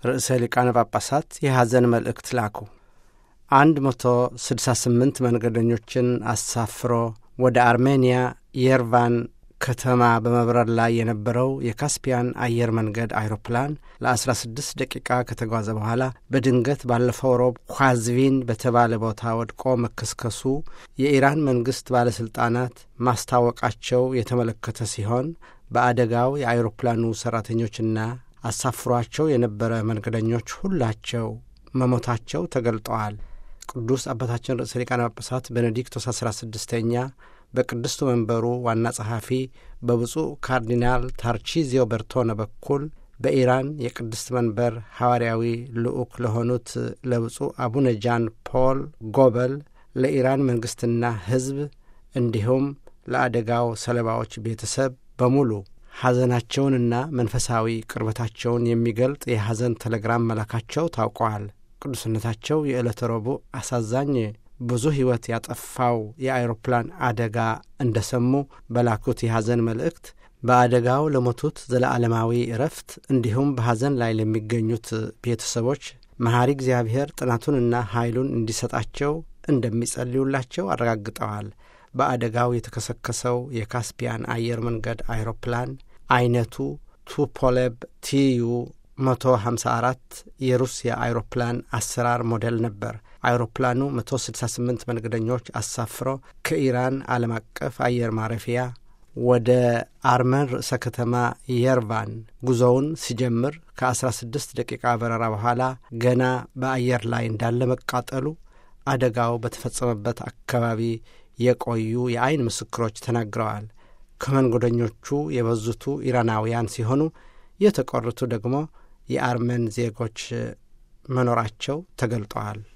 ርዕሰ ሊቃነ ጳጳሳት የሐዘን መልእክት ላኩ። አንድ መቶ ስድሳ ስምንት መንገደኞችን አሳፍሮ ወደ አርሜንያ የርቫን ከተማ በመብረር ላይ የነበረው የካስፒያን አየር መንገድ አይሮፕላን ለ16 ደቂቃ ከተጓዘ በኋላ በድንገት ባለፈው ሮብ ኳዝቪን በተባለ ቦታ ወድቆ መከስከሱ የኢራን መንግሥት ባለሥልጣናት ማስታወቃቸው የተመለከተ ሲሆን በአደጋው የአይሮፕላኑ ሠራተኞችና አሳፍሯቸው የነበረ መንገደኞች ሁላቸው መሞታቸው ተገልጠዋል። ቅዱስ አባታችን ርዕሰ ሊቃነ ጳጳሳት ቤኔዲክቶስ አሥራ ስድስተኛ በቅድስቱ መንበሩ ዋና ጸሐፊ በብፁዕ ካርዲናል ታርቺዚዮ በርቶነ በኩል በኢራን የቅድስት መንበር ሐዋርያዊ ልዑክ ለሆኑት ለብፁዕ አቡነ ጃን ፖል ጎበል ለኢራን መንግሥትና ሕዝብ እንዲሁም ለአደጋው ሰለባዎች ቤተሰብ በሙሉ ሐዘናቸውንና መንፈሳዊ ቅርበታቸውን የሚገልጥ የሐዘን ቴሌግራም መላካቸው ታውቀዋል። ቅዱስነታቸው የዕለተ ረቡዕ አሳዛኝ ብዙ ሕይወት ያጠፋው የአይሮፕላን አደጋ እንደ ሰሙ በላኩት የሐዘን መልእክት በአደጋው ለሞቱት ዘለዓለማዊ እረፍት እንዲሁም በሐዘን ላይ ለሚገኙት ቤተሰቦች መሐሪ እግዚአብሔር ጥናቱንና ኃይሉን እንዲሰጣቸው እንደሚጸልዩላቸው አረጋግጠዋል። በአደጋው የተከሰከሰው የካስፒያን አየር መንገድ አይሮፕላን አይነቱ ቱፖሌብ ቲዩ 154 የሩሲያ አይሮፕላን አሰራር ሞዴል ነበር። አይሮፕላኑ 168 መንገደኞች አሳፍሮ ከኢራን ዓለም አቀፍ አየር ማረፊያ ወደ አርመን ርዕሰ ከተማ የርቫን ጉዞውን ሲጀምር ከ16 ደቂቃ በረራ በኋላ ገና በአየር ላይ እንዳለ መቃጠሉ አደጋው በተፈጸመበት አካባቢ የቆዩ የአይን ምስክሮች ተናግረዋል። ከመንገደኞቹ የበዙቱ ኢራናውያን ሲሆኑ የተቀሩቱ ደግሞ የአርመን ዜጎች መኖራቸው ተገልጠዋል።